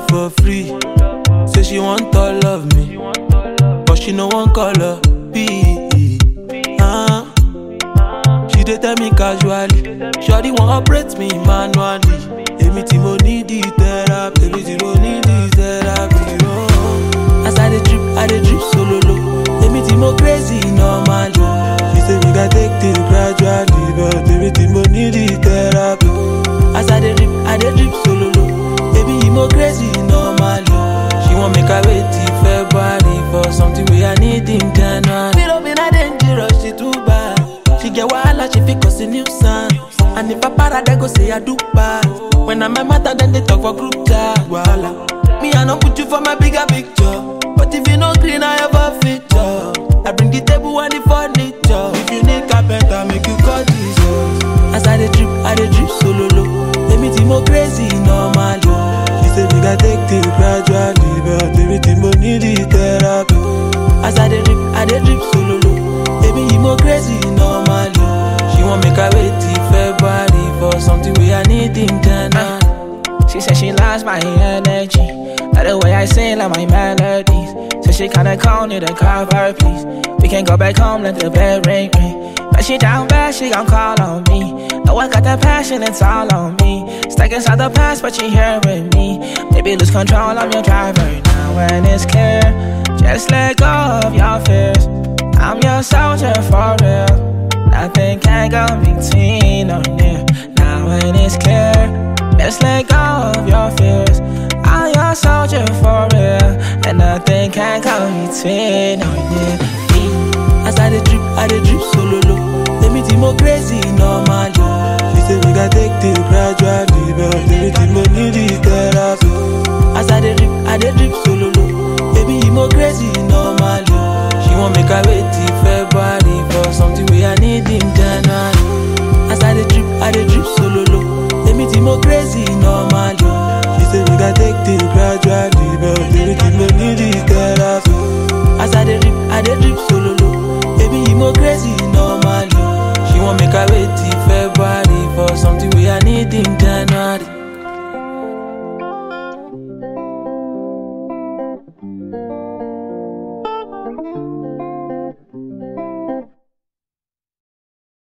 love for free. Say she want all of me, but she no one color. B. Uh, she dey tell me casually, Shawty wan operate me manually. Èmi tí mo need the therapy, èmi tí mo need the therapy. Oh. As I dey drip, I dey drip solo low. Èmi tí mo crazy normally. She say we gats take things gradually, but èmi tí mo need the therapy. As I dey drip, I dey drip solo low. Baby, you mo crazy normally. She want make I wait till February for something we I need in January. Me don't be not dangerous, she too bad. She get wahala, she fit cause a nuisance. And if I para, they go say I do bad. When I'm a matter, then they talk for group chat. Wahala. Me, I don't put you for my bigger picture. But if you no green, I have a feature. I bring the table and the furniture. If you need carpenter, make you call Jesus. As I dey drip, I dey drip solo low. Èmi tí mo crazy normally. She say we gats take things gradually, but èmi tí mo need the therapy. As I dey drip, I dey drip solo low. Èmi yìí mo crazy normally. She want make I wait till February for something we I need in January. She said she loves my energy. Like the way I sing, like my melodies. So she kinda call me to cover, please. We can go back home, let the bell ring, ring. But she down bad, she gon' call on me. Know I got that passion, it's all on me. Stuck inside the past, but she here with me. Baby, lose control, I'm your driver now. When it's clear, just let go of your fears. I'm your soldier for real. Nothing can go between or near. Now when it's clear, just let go of your fears. I'm your soldier for real, and nothing can go between or near. As I dey drip, I dey drip solo low. Èmi tí mo crazy